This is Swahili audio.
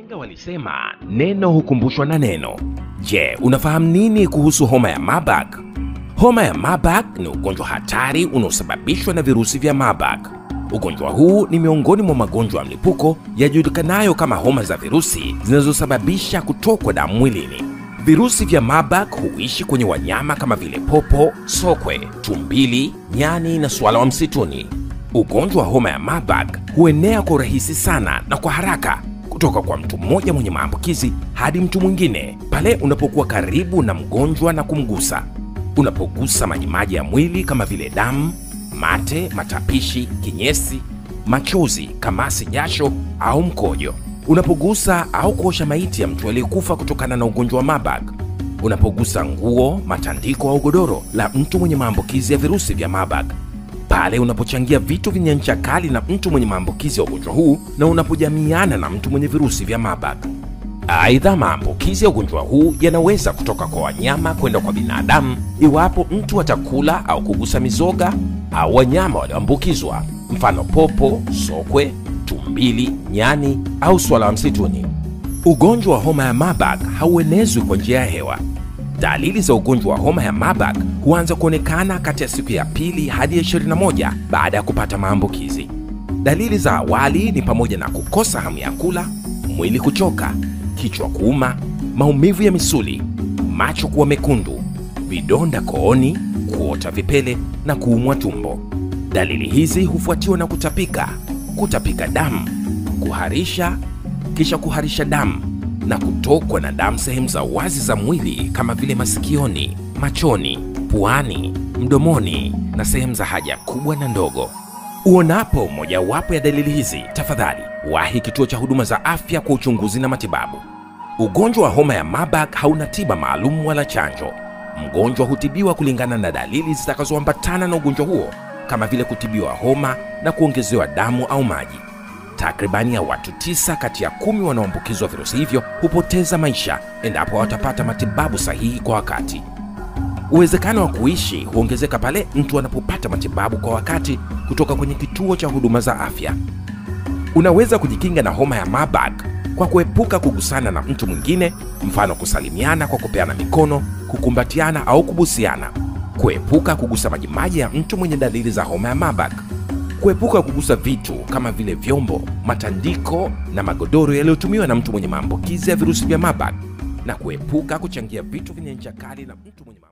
Wahenga walisema neno hukumbushwa na neno. Je, unafahamu nini kuhusu homa ya Marburg? Homa ya Marburg ni ugonjwa hatari unaosababishwa na virusi vya Marburg. Ugonjwa huu ni miongoni mwa magonjwa ya mlipuko yajulikanayo kama homa za virusi zinazosababisha kutokwa damu mwilini. Virusi vya Marburg huishi kwenye wanyama kama vile popo, sokwe, tumbili, nyani na swala wa msituni. Ugonjwa wa homa ya Marburg huenea kwa urahisi sana na kwa haraka kutoka kwa mtu mmoja mwenye maambukizi hadi mtu mwingine pale unapokuwa karibu na mgonjwa na kumgusa. Unapogusa majimaji ya mwili kama vile damu, mate, matapishi, kinyesi, machozi, kamasi, jasho au mkojo. Unapogusa au kuosha maiti ya mtu aliyekufa kutokana na ugonjwa wa Marburg. Unapogusa nguo, matandiko au godoro la mtu mwenye maambukizi ya virusi vya Marburg pale unapochangia vitu vyenye ncha kali na mtu mwenye maambukizi ya ugonjwa huu na unapojamiana na mtu mwenye virusi vya Marburg. Aidha, maambukizi ya ugonjwa huu yanaweza kutoka kwa wanyama kwenda kwa binadamu iwapo mtu atakula au kugusa mizoga au wanyama walioambukizwa, mfano popo, sokwe, tumbili, nyani au swala wa msituni. Ugonjwa wa homa ya Marburg hauenezwi kwa njia ya hewa. Dalili za ugonjwa wa homa ya Marburg huanza kuonekana kati ya siku ya pili hadi ya 21 baada ya kupata maambukizi. Dalili za awali ni pamoja na kukosa hamu ya kula, mwili kuchoka, kichwa kuuma, maumivu ya misuli, macho kuwa mekundu, vidonda kooni, kuota vipele na kuumwa tumbo. Dalili hizi hufuatiwa na kutapika, kutapika damu, kuharisha, kisha kuharisha damu na kutokwa na damu sehemu za wazi za mwili kama vile masikioni, machoni, puani, mdomoni na sehemu za haja kubwa na ndogo. Uonapo mojawapo ya dalili hizi, tafadhali wahi kituo cha huduma za afya kwa uchunguzi na matibabu. Ugonjwa wa homa ya Marburg hauna tiba maalum wala chanjo. Mgonjwa hutibiwa kulingana na dalili zitakazoambatana na ugonjwa huo, kama vile kutibiwa homa na kuongezewa damu au maji. Takribani ya watu tisa kati ya kumi wanaoambukizwa virusi hivyo hupoteza maisha endapo watapata matibabu sahihi kwa wakati. Uwezekano wa kuishi huongezeka pale mtu anapopata matibabu kwa wakati kutoka kwenye kituo cha huduma za afya. Unaweza kujikinga na homa ya Marburg kwa kuepuka kugusana na mtu mwingine, mfano kusalimiana kwa kupeana mikono, kukumbatiana au kubusiana, kuepuka kugusa majimaji ya mtu mwenye dalili za homa ya Marburg, kuepuka kugusa vitu kama vile vyombo, matandiko na magodoro yaliyotumiwa na mtu mwenye maambukizi ya virusi vya Marburg, na kuepuka kuchangia vitu vyenye ncha kali na mtu mwenye